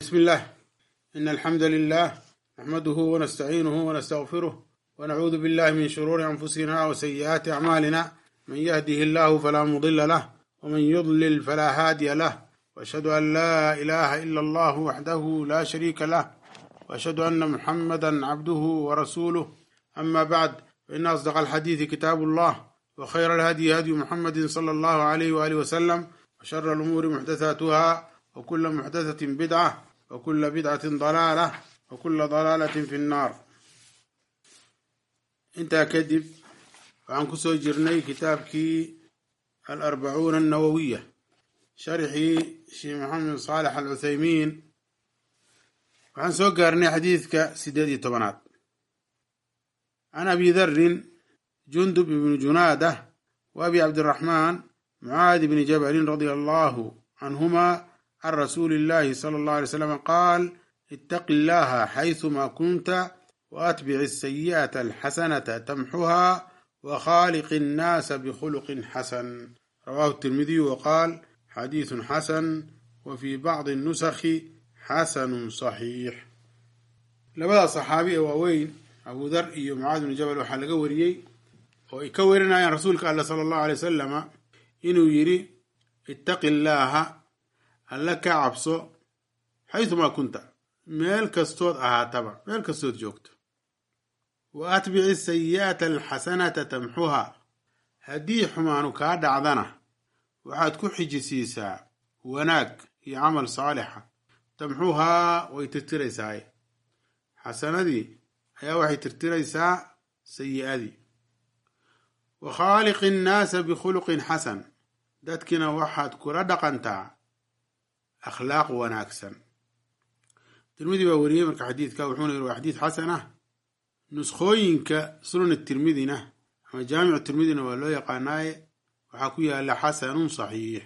بسم الله إن الحمد لله نحمده ونستعينه ونستغفره ونعوذ بالله من شرور أنفسنا وسيئات أعمالنا من يهده الله فلا مضل له ومن يضلل فلا هادي له وأشهد أن لا إله إلا الله وحده لا شريك له وأشهد أن محمدا عبده ورسوله أما بعد فإن أصدق الحديث كتاب الله وخير الهدي هدي محمد صلى الله عليه وآله وسلم وشر الأمور محدثاتها وكل محدثة بدعة وكل بدعة ضلالة وكل ضلالة في النار intaa kadib waxaan ku soo jirnay kitaabkii alarbacuuna annawowiya sharxii sheekh maxamed saalex al cuthaymiin waxaan soo gaarnay xadiidka sideed iyo tobanaad can abi darin jundub ibni junaada wa abi cabdiraxmaan mucaadi bni jabalin radia allahu canhuma can rasuuli illahi sala allahu alay slam qaal ittaqi illaha xayثuma kunta وأتبع السيئة الحسنة تمحها وخالق الناس بخلق حسن رواه الترمذي وقال حديث حسن وفي بعض النسخ حسن صحيح labada saxaabi ee waaweyn abu dar iyo mucaad bnu jabal waxaa laga wariyey oo ay ka werinayaan rasuulka alla sala allahu alay wasalama inuu yidhi ittaqi illaaha alla ka cabso xaysumaa kunta meel kastood ahaataba meel kastood joogto wa atbici sayi'ata alxasanata tamxuha haddii xumaanu kaa dhacdana waxaad ku xijisiisaa wanaag iyo camal saalixa tamxuhaa way tirtiraysaa xasanadii ayaa waxay tirtiraysaa sayi'adii wa khaaliqi innaasa bikhuluqin xasan dadkina waxaad kula dhaqantaa akhlaaq wanaagsan tirmidi baa wariyey marka xadiidka wuxuuna yiri waa xadiid xasan ah nuskhooyinka sunan tirmidina ama jaamicu tirmidina waa loo yaqaanaaye waxaa ku yaala xasanun saxiix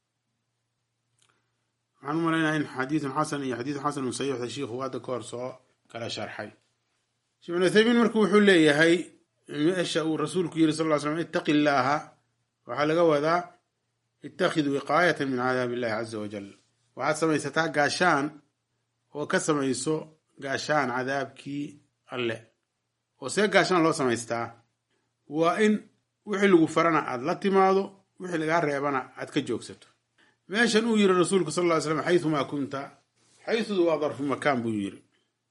waxaan u malaynaya in xadiidun xasan iyo xadiidun xasanun saxiixda shiikhu hadda ka hor soo kala sharxay sheekh ibn uthaymiin marka wuxuu leeyahay meesha uu rasuulku yiri sal ll slam ittaqi illaaha waxaa laga wadaa ittakhid wiqaayatan min cadaabi illahi caza wajal waxaad samaysataa gaashaan oo ka samayso gaashaan cadaabkii alle oo see gaashaan loo samaystaa waa in wixii lagu farana aad la timaado wixii lagaa reebana aad ka joogsato meeshan uu yiri rasuulku sal ll ly slam xayumaa kunta xayudu waa darfu makaan buu yiri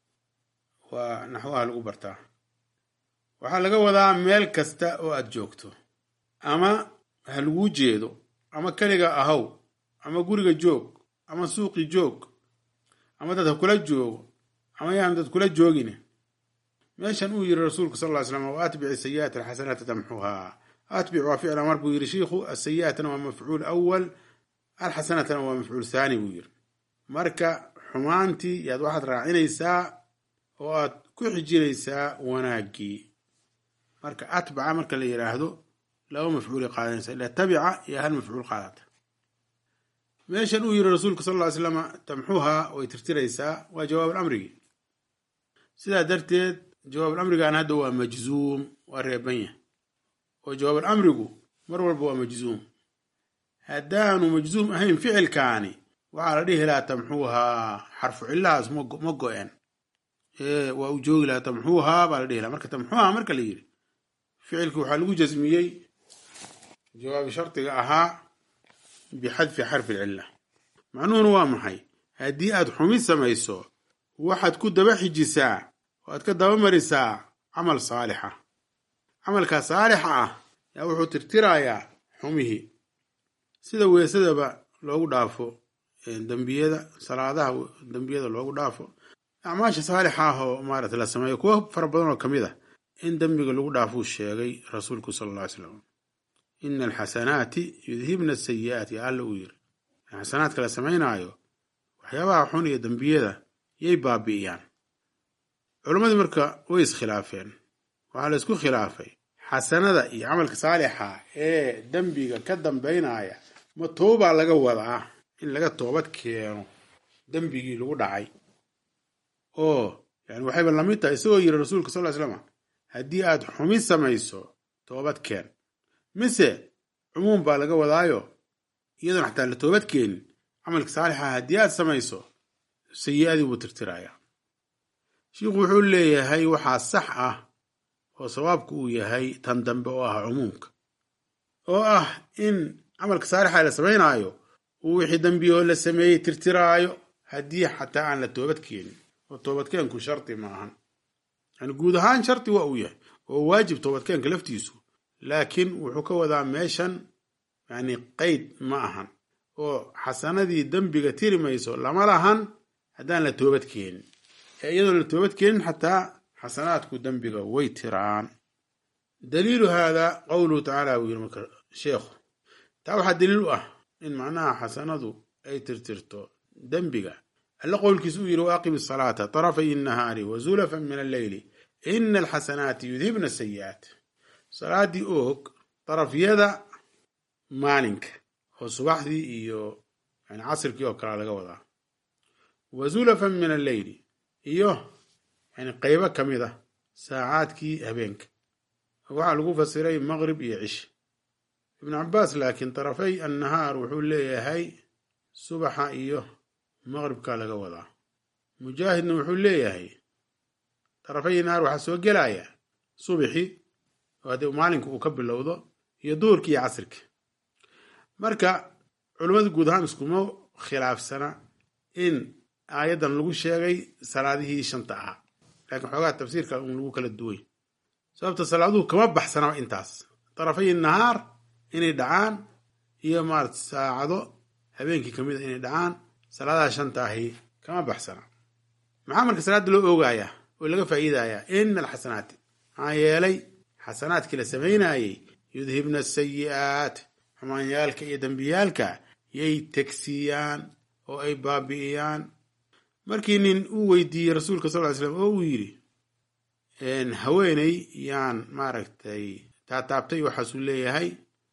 waa naxwaha lagu bartaa waxaa laga wadaa meel kasta oo aad joogto ama ha laguu jeedo ama keliga ahaw ama guriga joog ama suuqi joog ama dad ha kula joogo ama yaan dad kula joogine meeshan uu yiri rasuulku sal ly slam wa atbici sayi'ata alxasanata tamxuhaa atbic waa ficil amar buu yiri shiikhu asayi'atana waa mafcuul awal alxasanatana waa mafcuul thaani buu yiri marka xumaantii yaad waxaad raacinaysaa oo aad ku xijinaysaa wanaaggii marka atbaca marka la yidhaahdo laba mafcuulay qaadanaysa ila tabica iyo hal mafcuul qaadata meeshan uu yiri rasuulku sal ly slam tamxuhaa way tirtiraysaa waa jawaab alamrigii sidaa darteed jawaab alamrigan hadda waa majzuum waa reebanya oo jawaab alamrigu mar walba waa majzuum haddaanu majzuum ahayn ficilkaani waxaa la dhihi lahaa tamxuuhaa xarfu cillahaas ma go-en waa u joogi lahaa tamxuuhaa baa la dhihi lahaa marka tamxuuhaa marka la yidhi ficilki waxaa lagu jasmiyey jawaabi shardiga ahaa bixadfi xarfi lcilla macnuhuna waa maxay haddii aad xumi samayso waxaad ku daba xijisaa oo aad ka daba marisaa camal saalixa camalkaa saalixa ah yaa wuxuu tirtirayaa xumihii sida weesadaba loogu dhaafo dembiyada salaadaha dembiyada loogu dhaafo acmaasha saalixa ah oo maarata la sameeyo kuwo fara badan oo ka mid ah in dembiga lagu dhaafuu sheegay rasuulku sala alla ly slam ina alxasanaati yudhibna asayi'aati alla uu yiri xasanaadka la samaynaayo waxyaabaha xun iyo dembiyada yay baabi'iyaan culammadii marka way iskhilaafeen waxaa la isku khilaafay xasanada iyo camalka saalixa ee dembiga ka dambaynaya ma toobaa laga wadaa in laga toobad keeno dembigii lagu dhacay oo yani waxayba lamid tahay isagoo yiri rasuulka sal ly slam haddii aad xumi samayso toobad keen mise cumuum baa laga wadaayo iyadoon xataa la toobad keenin camalka saalixa haddii aad samayso sayi-adii buu tirtirayaa shiikhu wuxuu leeyahay waxaa sax ah oo sawaabku uu yahay tan dambe oo ah cumuumka oo ah in camalka saalixa la samaynaayo uu wixii dembiyoo la sameeyey tirtiraayo haddii xataa aan la toobad keenin oo toobadkeenku shardi ma ahan yani guud ahaan shardi waa uu yahay oo waajib toobadkeenka laftiisu laakiin wuxuu ka wadaa meeshan yani qeyd ma ahan oo xasanadii dembiga tiri mayso lama lahan haddaan la toobad keenin ee iyadoon la toobad keenin xataa xasanaadku dembiga way tiraan daliilu haadaa qowluhu tacaala buu yiri marka sheekhu taa waxaa daliil u ah in macnaha xasanadu ay tirtirto dembiga alle qowlkiisa uu yidhi waaqim asalaata tarafay innahaari wa zulafan min alleyli ina alxasanaati yudhibna sayi'aat salaadii oog darafyada maalinka oo subaxdii iyo yani casirkii oo kale laga wadaa wa zulafan min alleyli iyo yani qeybo ka mid a saacaadkii habeenka waxaa lagu fasiray maqrib iyo cish ibnu cabaas laakiin darafay annahaar wuxuu leeyahay subaxa iyo maqribka laga wadaa mujaahidna wuxuu leeyahay darafay nahaar waxaa soo gelaya subixi oo haddii maalinka uu ka bilowdo iyo duurki iyo casirki marka culummadu guud ahaan iskuma khilaafsana in aayaddan lagu sheegay salaadihii shanta ahaa laakiin xoogaha tafsiirka un lagu kala duway sababta salaaduhu kama baxsanaba intaas darafay nahaar inay dhacaan iyo maarata saacado habeenkii kamid a inay dhacaan salaadaha shanta ahi kama baxsana maxaa marka salaadda loo oogayaa oo laga faa'iidayaa ina alxasanaati maxaa yeelay xasanaadkii la samaynaayey yudhibna asayi'aat xumaanyaalka iyo dembiyaalka yay tegsiiyaan oo ay baabi'iyaan markii nin uu weydiiyey rasuulka sal ly slam oo uu yidhi haweeney yaan maaragtay taataabtay waxaasuu leeyahay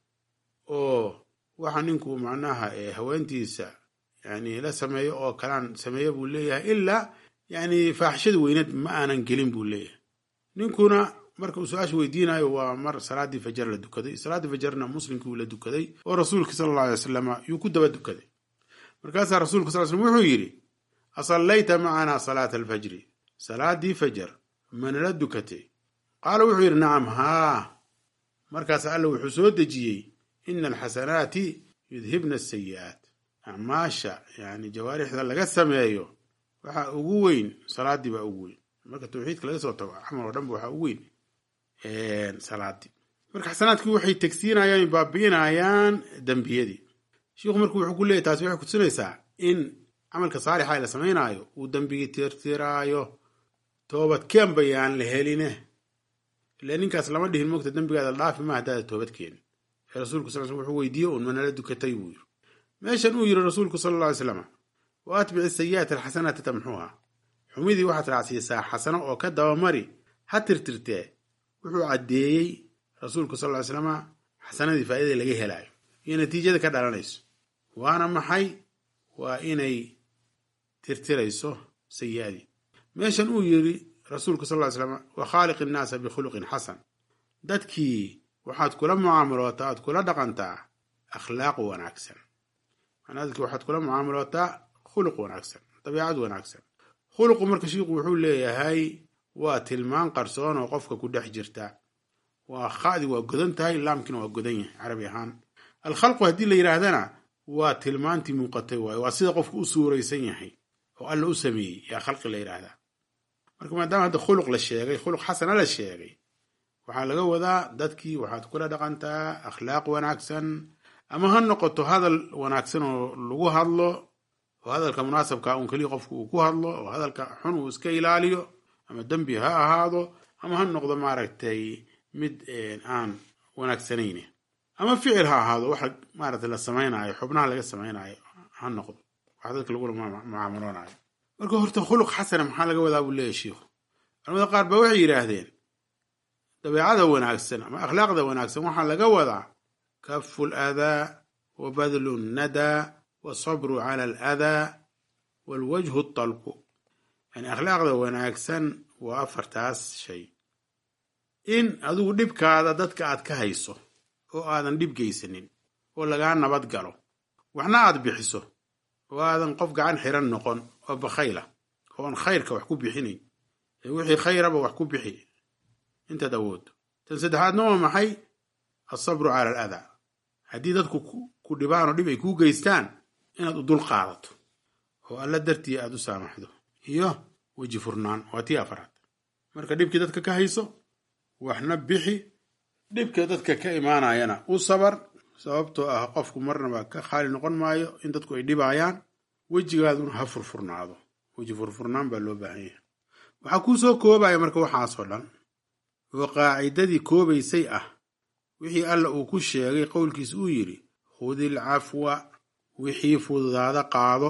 oo waxa ninku macnaha haweentiisa yani la sameeyo oo kalaan sameeya buu leeyahay ilaa yani faaxishada weyneed ma aanan gelin buu leeyahay ninkuna marka uu su-aasha weydiinayo waa mar salaadii fajar la dukaday salaaddii fajarna muslimkii uu la dukaday oo rasuulka sala alla alay wasalama yuu ku daba dukaday markaasaa rasuulka sal slm wuxuu yidhi asallayta macanaa salaata alfajri salaadii fajar manala dukatay qaala wuxuu yidhi nacam haa markaas alla wuxuu soo dejiyey ina alxasanaati yudhibna asayi'aat acmaasha yani jawaarixda laga sameeyo waxaa ugu weyn salaadii baa ugu weyn marka tawxiidka laga soo tago camal oo dhanba waxaa ugu weyn salaadii marka xasanaadkii waxay tegsiinayaan baabi'inayaan dembiyadii shiikhu marku wuxuu ku leeyay taasi waxay kutusinaysaa in camalka saalixa la samaynaayo uu dembigii tirtiraayo toobadkeen bayaan la heline ila ninkaas lama dhihin mogta dembigaada dhaafi ma haddaada toobad keenin ee rasuulku sal sl wuxuu weydiiye uun manala dukatay buu yiri meeshan uu yiri rasuulku sala alla alay slam wa atbici sayi'aati alxasanaati tamxuha xumidii waxaad raacsiisaa xasano oo ka dabamari ha tirtirtee wuxuu caddeeyey rasuulku sal ly slama xasanadii faa'iidada laga helaayo iyo natiijada ka dhalanayso waana maxay waa inay tirtirayso sayi'adii meeshan uu yiri rasuulku sal ly slam wa khaaliq innaasa bikhuluqin xasan dadkii waxaad kula mucaamalootaa aad kula dhaqantaa akhlaaq wanaagsan manaa dadkii waxaad kula mucaamalootaa khuluq wanaagsan dabiicad wanaagsan khuluqu marka shiiku wuxuu leeyahay waa tilmaan qarsoon oo qofka ku dhex jirta waa khadi waa godan tahay laamkina waa godan yahay carabi ahaan alkhalqu haddii la yidhaahdana waa tilmaantii muuqatay waaye waa sida qofku u suuraysan yahay oo alla u sameeyey yaa khalqi la yidhaahdaa marka maadaama hadda khuluq la sheegay khuluq xasana la sheegay waxaa laga wadaa dadkii waxaad kula dhaqantaa akhlaaq wanaagsan ama ha noqoto hadal wanaagsan oo lagu hadlo oo hadalka munaasabka un keliya qofku uu ku hadlo oo hadalka xun uu iska ilaaliyo ama dembi ha ahaado ama ha noqdo maaragtay mid aan wanaagsanayne ama ficil ha ahaado waxa maaragtay la samaynayo xubnaha laga samaynayo ha noqdo wax dadka lagula mucaamaloonayo marka horta khuluq xasana maxaa laga wadaa buu leeyahy shiikhu culamada qaar ba waxay yidhaahdeen dabeecada wanaagsan ama akhlaaqda wanaagsan waxaa laga wadaa kafu ladaa wa badlu nnadaa wasabru cala aladaa walwajhu talqu yani akhlaaqda wanaagsan waa afartaas shay in adigu dhibkaada dadka aad ka hayso oo aadan dhib geysanin oo lagaa nabad galo waxna aad bixiso oo aadan qof gacan xiran noqon oo bakhayla oon khayrka wax ku bixinayn ee wixii khayraba wax ku bixi intaad awooddo tan saddexaadna waa maxay alsabru cala al adaa haddii dadku ku dhibaan oo dhib ay kuu geystaan inaad u dul qaadato oo alla dartii aad u saamaxdo iyo weji furnaan waa tii afaraad marka dhibkii dadka ka hayso waxna bixi dhibka dadka ka imaanayana u sabar sababtoo ah qofku marnaba ka khaali noqon maayo in dadku ay dhibayaan wejigaaduna ha furfurnaado weji furfurnaan baa loo baahan yahay waxaa kuu soo koobaya marka waxaasoo dhan oo qaacidadii koobaysay ah wixii alla uu ku sheegay qowlkiis uu yidhi khudil cafwa wixii fududaada qaado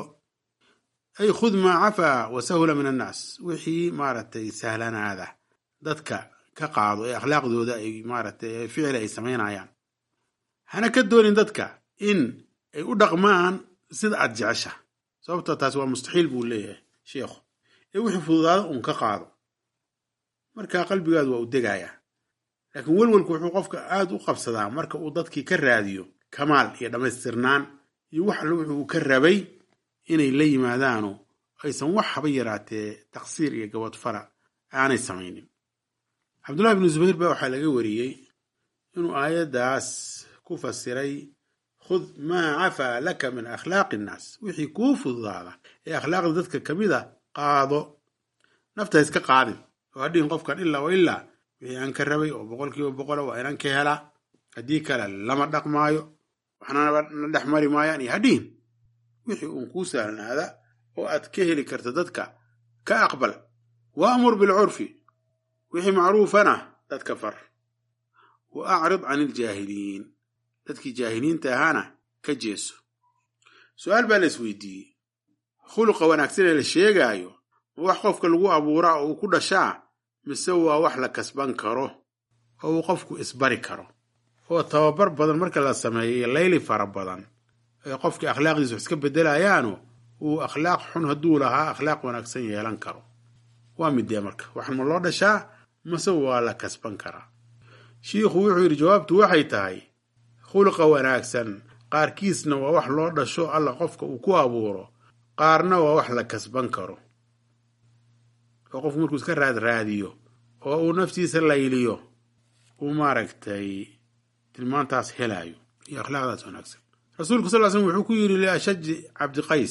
ay khud maa cafaa wa sahula min annaas wixii maaragtay sahlanaada dadka ka qaado ee akhlaaqdooda ay maaragtay ficil ay samaynayaan hana ka doonin dadka in ay u dhaqmaan sida aad jecesha sababtoo taasi waa mustaxiil buu leeyahay sheikhu ee wixii fududaada uun ka qaado markaa qalbigaadu waa u degayaa laakiin welwelku wuxuu qofka aad u qabsadaa marka uu dadkii ka raadiyo kamaal iyo dhammaystirnaan iyo wax alle wuxuu ka rabay inay la yimaadaano aysan wax haba yaraatee taqsiir iyo gabadfara aanay samaynin cabdullahi bnu zubayr baa waxaa laga wariyey inuu aayaddaas ku fasiray khud maa cafaa laka min akhlaaqi innaas wixii kuu fududaada ee akhlaaqda dadka ka mid a qaado nafta iska qaadin oo hadhihin qofkan ilaa wa ilaa wixii aan ka rabay oo boqolkiiba boqola waa inaan ka helaa haddii kale lama dhaqmaayo waxnana na dhex mari maayaan iyo hadhihin wixii uun kuu sahlanaada oo aad ka heli karta dadka ka aqbal waamur bilcurfi wixii macruufana dadka far wa acrid can iljaahiliin dadkii jaahiliinta ahaana ka jeeso su-aal baa la isweydiiyey khuluqa wanaagsan ee la sheegaayo ma wax qofka lagu abuuraa oo uu ku dhashaa mise waa wax la kasban karo oo uu qofku isbari karo oo tababar badan marka la sameeyo layli fara badan ee qofkii akhlaaqdiisa wax iska bedelayaano uu akhlaaq xun hadduu lahaa akhlaaq wanaagsan yeelan karo waa midee marka waxan ma loo dhashaa mase waa la kasban karaa shiikhu wuxuu yidhi jawaabtu waxay tahay khuluqa wanaagsan qaarkiisna waa wax loo dhasho alla qofka uu ku abuuro qaarna waa wax la kasban karo oo qofku markuu iska raad raadiyo oo uu naftiisa layliyo uu maaragtay tilmaantaas helaayo iyo akhlaaqdaas wanaagsan rasuulku sal slm wuxuu ku yidhi liashaji cabdiqays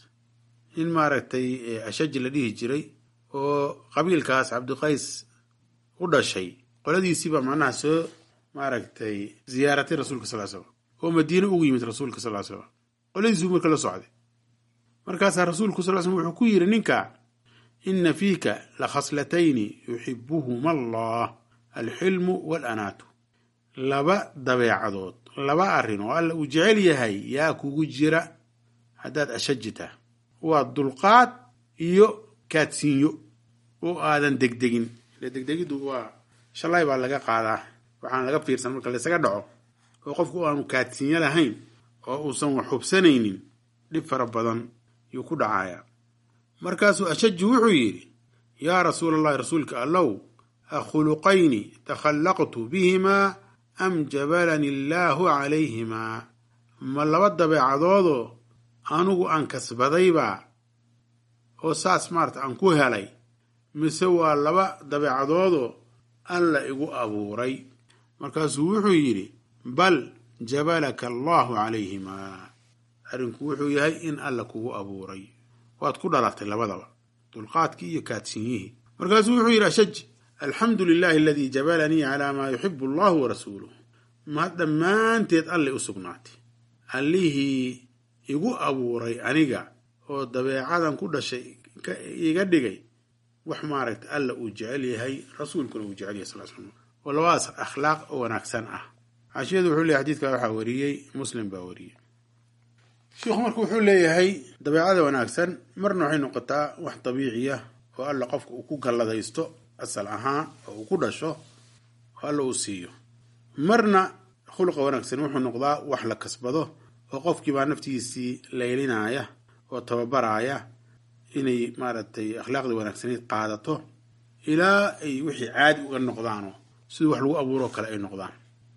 in maaragtay ashaji la dhihi jiray oo qabiilkaas cabdiqays u dhashay qoladiisiibaa macnaha soo maaragtay ziyaaratay rasuulka sal slam oo madiine ugu yimid rasuulka sal slam qoladiisuu marka la socday markaasaa rasuulku sal slm wuxuu ku yidhi ninka ina fiika la khaslatayni yuxibuhuma allah alxilmu waalanaatu laba dabeecadood laba arrin oo alla uu jecel yahay yaa kugu jira haddaad ashajita waa dulqaad iyo kaadsiinyo oo aadan degdegin ile degdegiddu waa shalay baa laga qaadaa waxaan laga fiirsan marka laysaga dhaco oo qofku aanu kaadsiinyo lahayn oo uusan wax hubsanaynin dhib fara badan yuu ku dhacayaa markaasuu ashaji wuxuu yidhi yaa rasuula allahi rasuulka allow akhuluqayni takhallaqtu bihimaa am jabalani illaahu calayhimaa ma laba dabeecadoodoo anugu aan kasbadaybaa oo saas maarata aan ku helay mise waa laba dabeecadoodoo alla igu abuuray markaasuu wuxuu yidhi bal jabalaka allaahu calayhimaa arrinku wuxuu yahay in alla kugu abuuray waad ku dhalatay labadaba dulqaadkii iyo kaadsinyihii markaasuu wuxuu yidhi ashaj alxamdu lilahi aladii jabalanii calaa maa yuxibu allahu warasuuluh ma dhammaanteed allay u sugnaatay allihii igu abuuray aniga oo dabeecadan ku dhashay iga dhigay wax maaragta alla uu jecel yahay rasuulkuna uu jecel yahay sal slam oo labadaas akhlaaq oo wanaagsan ah xaashiyadu wuxuu leeyahy xadiidka waxaa wariyey muslim baa wariyey sheikhu marka wuxuu leeyahay dabeecada wanaagsan marna waxay noqotaa wax dabiiciya oo alla qofka uu ku galladaysto asal ahaan oo uu ku dhasho oo alla uu siiyo marna khuluqa wanaagsan wuxuu noqdaa wax la kasbado oo qofkiibaa naftiisii laylinaya oo tababaraaya inay maaragtay akhlaaqda wanaagsaneyd qaadato ilaa ay wixii caadi uga noqdaano sidii wax lagu abuuroo kale ay noqdaan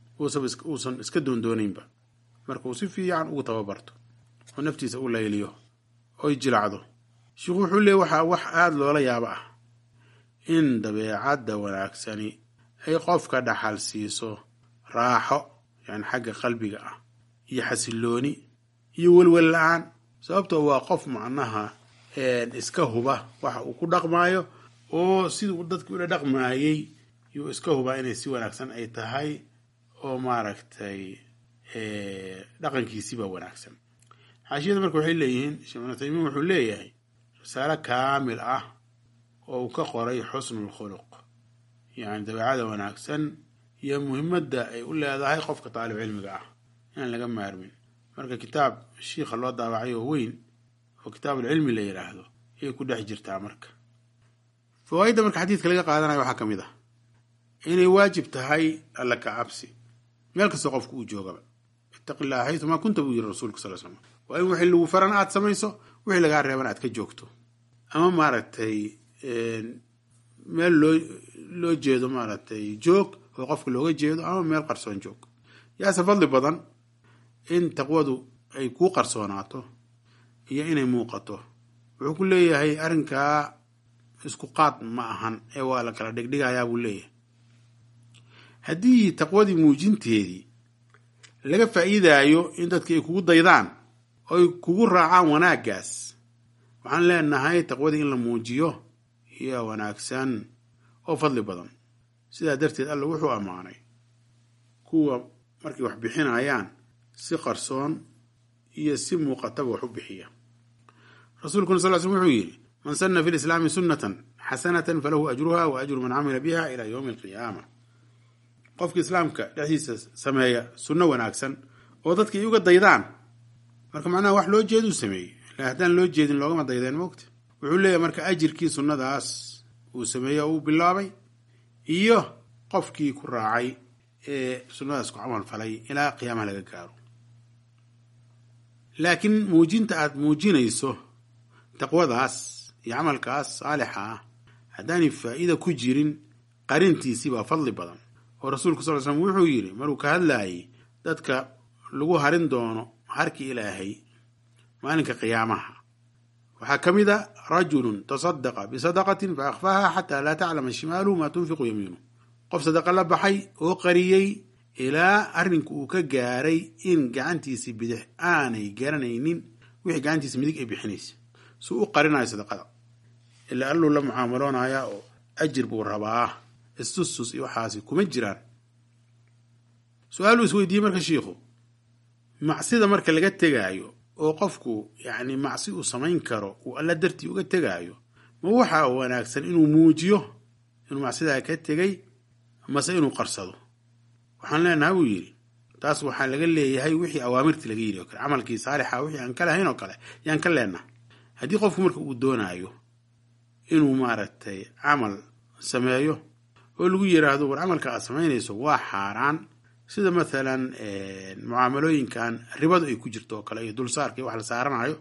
uusan iska doondoonaynba marka uu si fiican ugu tababarto oo naftiisa u layliyo oy jilacdo sheikhu wuxuu leeyay waxaa wax aada loola yaabo ah in dabeecadda wanaagsani ay qofka dhaxal siiso raaxo yani xagga qalbiga ah iyo xasilooni iyo welwel la-aan sababtoo waa qof macnaha iska huba waxa uu ku dhaqmaayo oo siduu dadki ula dhaqmaayey yuu iska hubaa inay si wanaagsan ay tahay oo maaragtay dhaqankiisiba wanaagsan xaashiyada marka waxay leeyihiin sheekh ibnu taymiin wuxuu leeyahay risaalo kaamil ah oo uu ka qoray xusnul khuluq yacni dabeecada wanaagsan iyo muhimadda ay u leedahay qofka taalib cilmiga ah inaan laga maarmin marka kitaab shiikha loo daawacay oo weyn oo kitaabulcilmi la yidhaahdo ayay ku dhex jirtaa marka fawaaidda marka xadiidka laga qaadanayo waxaa ka mid ah inay waajib tahay alla ka cabsi meel kastoo qofku uu joogaba ittaqi illaha xaytumaa kunta buu yiri rasuulka sal slam waa in wixii lagu faran aad samayso wixii lagaa reeban aad ka joogto ama maaragtay meel loo loo jeedo maaragtay joog oo qofka looga jeedo ama meel qarsoon joog yaase fadli badan in taqwadu ay kuu qarsoonaato iyo inay muuqato wuxuu ku leeyahay arrinkaa isku qaad ma ahan ee waa la kala dhigdhigayaa buu leeyahay haddii taqwadii muujinteedii laga faa'iidaayo in dadki ay kugu daydaan oo ay kugu raacaan wanaaggaas waxaan leenahay taqwadii in la muujiyo iyo wanaagsan oo fadli badan sidaa darteed alla wuxuu ammaanay kuwa markay wax bixinayaan si qarsoon iyo si muuqataba wax u bixiya rasuulkuna sal l slm wuxuu yidhi man sanna fi lislaami sunnatan xasanatan falahu ajruha wa ajru man camila biha ila yowmi alqiyaama qofka islaamka dhexdiisa sameeya sunno wanaagsan oo dadka ay uga daydaan marka macnaha wax loo jeeduu sameeyey ila haddaan loo jeedin loogama daydeen moogta wuxuu leeyahay marka ajirkii sunnadaas uu sameeyey oo uu bilaabay iyo qofkii ku raacay ee sunnadaas ku camal falay ilaa qiyaamaha laga gaaro laakiin muujinta aada muujinayso taqwadaas iyo camalkaas saalixa ah haddaanay faa'iida ku jirin qarintiisii baa fadli badan oo rasuulku sal l slm wuxuu yidhi maruu ka hadlaayay dadka lagu harin doono harki ilaahay maalinka qiyaamaha waxaa ka mid a rajulun tasadaqa bisadaqatin fa akhfaaha xataa laa taclama shimaaluhu maa tunfiqu yamiinu qof sadaqa la baxay oo qariyey ilaa arrinku uu ka gaaray in gacantiisii bidix aanay garanaynin wixii gacantiisa midig ay bixinaysa suu u qarinayo sadaqada ilaa alluu la mucaamaloonaya oo ajir buu rabaa istustus iyo waxaasi kuma jiraan su-aaluu isweydiiyey marka shiikhu macsida marka laga tegaayo oo qofku yacni macsi uu samayn karo uu alla dartii uga tegaayo ma waxaa wanaagsan inuu muujiyo inuu macsidaa ka tegay mase inuu qarsado waxaan leenaha buu yidhi taas waxaa laga leeyahay wixii awaamirtii laga yidhi oo kale camalkii saalixa wixii aan ka lahayn oo kale yaan ka leenaha haddii qofku marka uu doonaayo inuu maaragtay camal sameeyo oo lagu yiraahdo war camalka aad samaynayso waa xaaraan sida mathalan mucaamalooyinkan ribadu ay ku jirto oo kale iyo dulsaarka iyo wax la saaranayo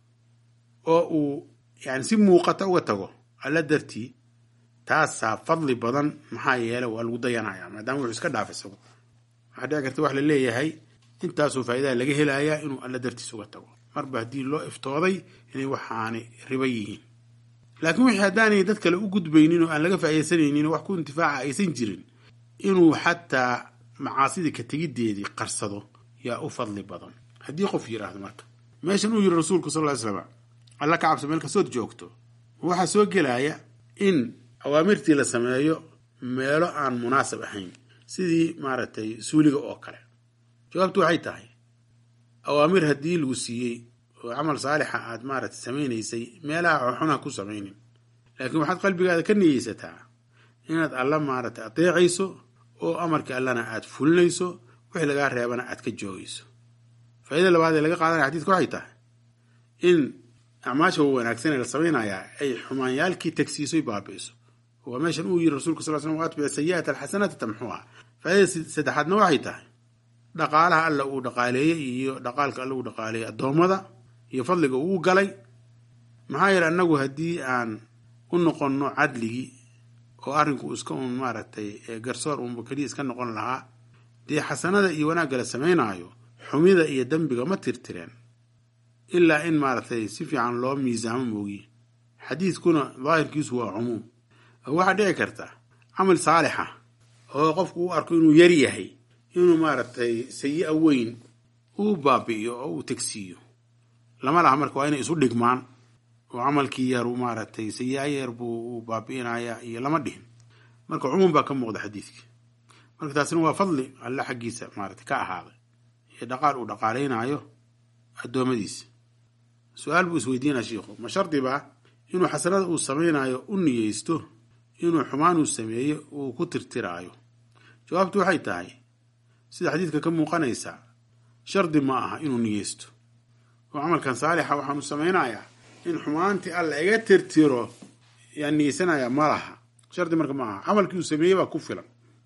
oo uu yani si muuqata uga tago alla dartii taasaa fadli badan maxaa yeele waa lagu dayanaya maadaama wuxuu iska dhaaf isagu waxaa dhici karta wax la leeyahay intaasoo faa'idaha laga helayaa inuu alla dartiis uga tago marba haddii loo iftooday inay waxaani ribo yihiin laakiin wixii haddaanay dad kale u gudbaynin oo aan laga faa'iidaysanaynin wax ku intifaaca aysan jirin inuu xataa macaasidii ka tegiddeedii qarsado yaa u fadli badan haddii qof yidhaahdo marka meeshan uu yiri rasuulku sal ly slam alla ka cabso meel kastood joogto waxaa soo gelaya in awaamirtii la sameeyo meelo aan munaasab ahayn sidii maaragtay suuliga oo kale jawaabtu waxay tahay awaamir haddii lagu siiyey oo camal saalixa aad maaragtay samaynaysay meelaha xooxunaha ku samaynin laakiin waxaad qalbigaada ka niyeysataa inaad alla maaragtay adeecayso oo amarkii allana aad fulinayso wixii lagaa reebana aad ka joogayso faa'iida labaad ee laga qaadanaya xadiidka waxay tahay in acmaasha wanaagsan ee la samaynayaa ay xumaanyaalkii tagsiisoy baabi'iso waa meeshan uu yiri rasulka sal slam atbic sayi'ata alxasanata tamxuha faaidada saddexaadna waxay tahay dhaqaalaha alla uu dhaqaaleeyey iyo dhaqaalka alla uu dhaqaaleeyey addoommada iyo fadliga uu galay maxaa yeele annagu haddii aan u noqonno cadligii oo arrinku iska un maaragtay garsoor unba keliya iska noqon lahaa dee xasanada iyo wanaagga la samaynaayo xumida iyo dembiga ma tirtireen ilaa in maaragtay si fiican loo miisaamo moogiye xadiidkuna daahirkiisu waa cumuum oo waxaa dhici karta camal saalixa oo qofku u arko inuu yar yahay inuu maaragtay sayi-a weyn uu baabi'iyo oo uu tegsiiyo lama laha marka waa inay isu dhigmaan oo camalkii yaru maaragtay sayi-a yar buu u baabi'inaya iyo lama dhihin marka cumuum baa ka muuqda xadiidka marka taasina waa fadli alle xaggiisa maaragtay ka ahaaday iyo dhaqaal uu dhaqaalaynaayo addoommadiisa su-aal buu isweydiinaya shiikhu ma shardi baa inuu xasanada uu samaynayo u niyeysto inuu xumaan uu sameeye uu ku tirtiraayo jawaabtu waxay tahay sida xadiidka ka muuqanaysa shardi ma aha inuu niyeysto oo camalkan saalixa waxaanu samaynayaa in xumaantii alla iga tirtiro yaan niyeysanayaa ma laha shardi marka ma aha camalkii uu sameeyey baa ku filan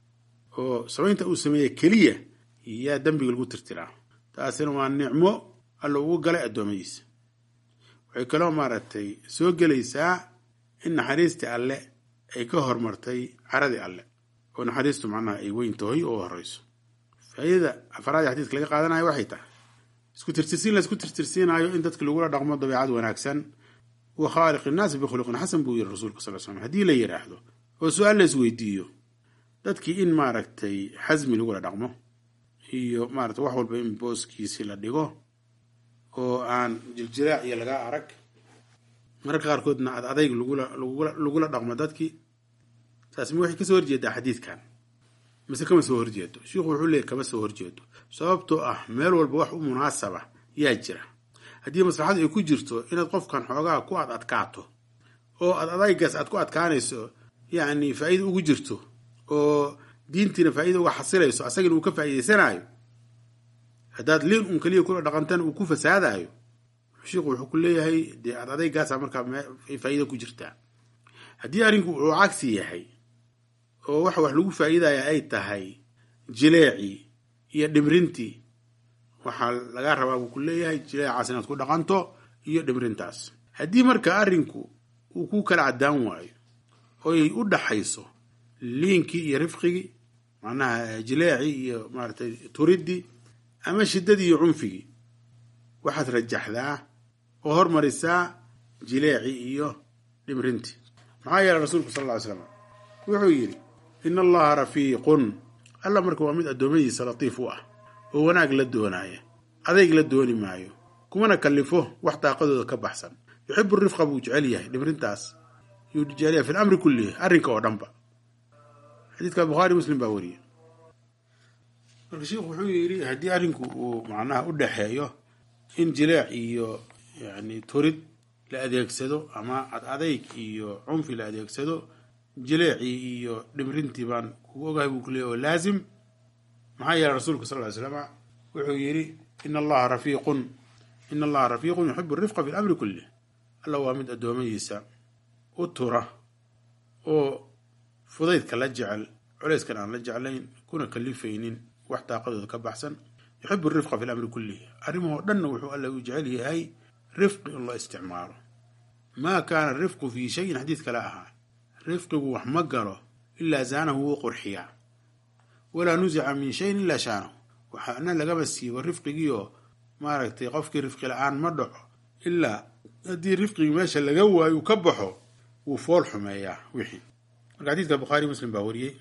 oo samaynta uu sameeye keliya yaa dembiga lagu tirtiraa taasina waa nicmo alla ugu galay addoommadiisa waxay kaloo maaragtay soo gelaysaa in naxariistii alle ay ka hormartay caradii alle oo naxariistu macnaha ay weyn tahay oo horeyso faa'iidada afaraad ee xadiidka laga qaadanayo waxay tahay isku tirtirsiin la isku tirtirsiinayo in dadka lagula dhaqmo dabeecad wanaagsan wa khaaliq innaasi bikhuluqin xasan buu yiri rasuulka sal slam haddii la yidhaahdo oo su-aal la isweydiiyo dadkii in maaragtay xasmi lagula dhaqmo iyo maarata wax walba in booskiisii la dhigo oo aan jiljiraac iyo laga arag mararka qaarkoodna ad adayg lagula dhaqmo dadkii taasmi waxay kasoo horjeedaa xadiidkan mise kama soo horjeedo shiikhu wuxuu leeyay kama soo horjeedo sababtoo ah meel walba wax u munaasaba yaa jira haddii maslaxadu ay ku jirto inaad qofkan xoogaa ku ad adkaato oo ad adaygaas aad ku adkaanayso yacni faa'iida ugu jirto oo diintiina faa'iida uga xasilayso asagana uu ka faa'iidaysanaayo haddaad liin un keliya kula dhaqantana uu ku fasaadaayo shiikhu wuxuu ku leeyahay dee ad adaygaasa markaa faa'iida ku jirtaa haddii arrinku uu cagsi yahay oo wax wax lagu faa'iidaya ay tahay jileecii iyo dhimrintii waxaa laga rabaa buu ku leeyahay jileecaas inaad ku dhaqanto iyo dhimrintaas haddii marka arrinku uu ku kala caddaan waayo oy u dhaxayso liinkii iyo rifqigii macnaha jileecii iyo maaratay turiddii ama shiddadii iyo cunfigii waxaad rajaxdaa oo hormarisaa jileecii iyo dhimrintii maxaa yeelay rasuulku sal lla ly slam wuxuu yidhi in allaha rafiiqun alla marka waa mid addoommadiisa latiif u ah oo wanaag la doonaaya adayg la dooni maayo kumana kallifo wax daaqadooda ka baxsan yuxibu rifqa buu jecel yahay dhimrintaas yuu jecel yahay fi lamri kullihi arrinka oo dhanba xadiidka bukhaari muslim baa wariyey marka sheikhu wuxuu yidhi haddii arrinku uu macnaha u dhexeeyo in jileec iyo yani turid la adeegsado ama ad adayg iyo cunfi la adeegsado jileecii iyo dhimrintii baan kugu ogahay buu kuleeyay oo laazim maxaa yeelay rasuulka sal ly slama wuxuu yidhi in allaha rafiiqun in allaha rafiiqun yuxibu rifqa fi lamri kullih alla waa mid addoommadiisa u tura oo fudaydka la jecel culayskan aan la jeclayn kuna kalifaynin wax daaqadooda ka baxsan yuxibu rifqa fi lamri kullih arrimahoo dhanna wuxuu alla u jecel yahay rifqi in loo isticmaalo maa kaana rifqu fii shayin xadiid kale ahaa rifqigu wax ma galo ilaa zaanahu wuu qurxiyaa walaa nusica min shayin ilaa shaanahu waxaana lagaba siibo rifqigiioo maaragtay qofkii rifqi la-aan ma dhaco ilaa haddii rifqigii meesha laga waayo uu ka baxo wuu fool xumeeyaa wixii marka xadiidka bukhaari muslim baa wariyey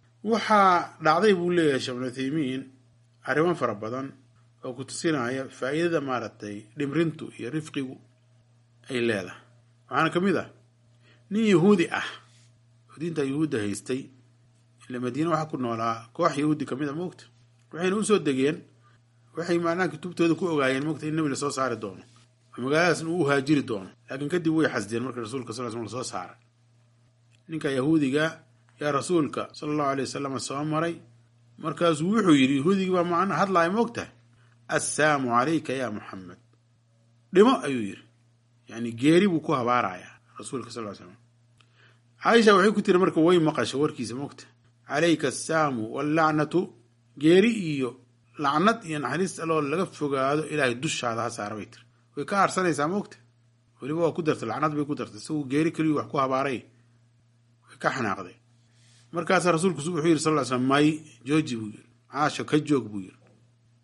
waxaa dhacday buu leeyahay sheekh ibnu uthaymiin arrimo fara badan oo ku tusinaya faa'iidada maaragtay dhimrintu iyo rifqigu ay leedahay waxaana ka mid ah nin yahuudi ah oo diinta yahuudda haystay ila madiine waxaa ku noolaa koox yahuudi ka mid a moogta waxayna usoo degeen waxay macnaha kutubtooda ku ogaayeen moogta in nebi lasoo saari doono oo magaaladaasna uu haajiri doono laakiin kadib way xasdeen marka rasuulka sal slam lasoo saaray ninka yahuudiga yaa rasuulka sala allahu alay wasalam soo maray markaasuu wuxuu yidhi yahuudigii baa macna hadlaaya moogtahay assaamu calayka yaa muxamed dhimo ayuu yidhi yani geeri buu ku habaarayaa rasuulka sal slam caaisha waxay ku tiri marka way maqasho warkiisa moogta calayka assaamu wallacnatu geeri iyo lacnad iyo naxariis aloo laga fogaado ilaahay dushaada ha saara bay tiri way ka aarsanaysaa moogta weliba waa ku dartay lacnad bay ku dartay isagu geeri keliyu wax ku habaaray way ka xanaaqday markaasaa rasuulku wuxuu yidhi sal ly slam may jooji buu yidhi caasho ka joog buu yidhi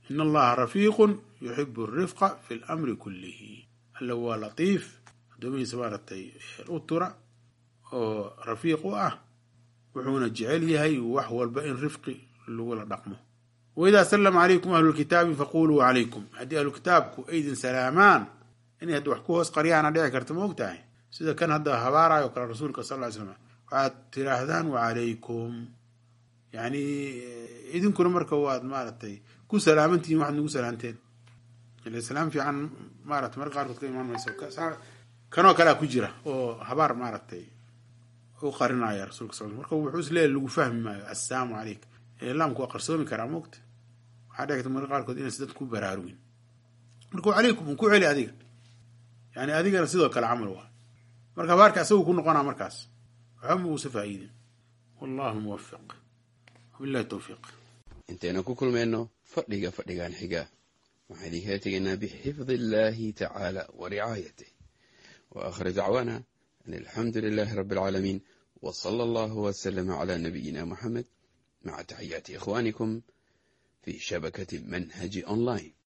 in allaha rafiiqun yuxibu arifqa fi lamri kullihi alla waa latiif addoomihiisa maaragtay u tura oo rafiiq u ah wuxuuna jecel yahay wax walba in rifqi lagula dhaqmo waidaa salama calaykum ahlulkitaabi faquluu calaykum haddii ahlukitaabku aydin salaamaan inay hadda wax ku hoos qaryaana dhici karta ma og tahay sida kan hadda habaarayo kale rasuulka sal ly slam waxaad tiraahdaan wacalaykum yani idinkuna marka waad maaragtay ku salaamantihiin waxaad nagu salaamteen ila salaam fiican maarata marka qaarkood ka imaan mayso kanoo kalea ku jira oo habaar maaragtay u qarinaya rasulka sal marka wuxuu isleeyahy lagu fahmi maayo assalaamu calayk laamku waa qarsoomi karaa moogta waxaa dhici karta marka qaarkood inaysa dad ku baraarugin marka calaykum un ku celi adiga yani adigana sidoo kale camal waa marka habaarka asagu ku noqonaa markaas waxba ma uusa faa'iidin wallahu muwafiq wabillahi towfiiq intaynu ku kulmayno fadhiga fadhigan xiga waxaan idinkala tegaynaa bixifdi illaahi tacaala wa ricaayatih wa aakhir dacwaana an alxamdu lilaahi rabbi alcaalamiin wa sala allahu wasalama calaa nabiyina moxamed maca taxiyaati ikhwaanikum fi shabakati manhaji online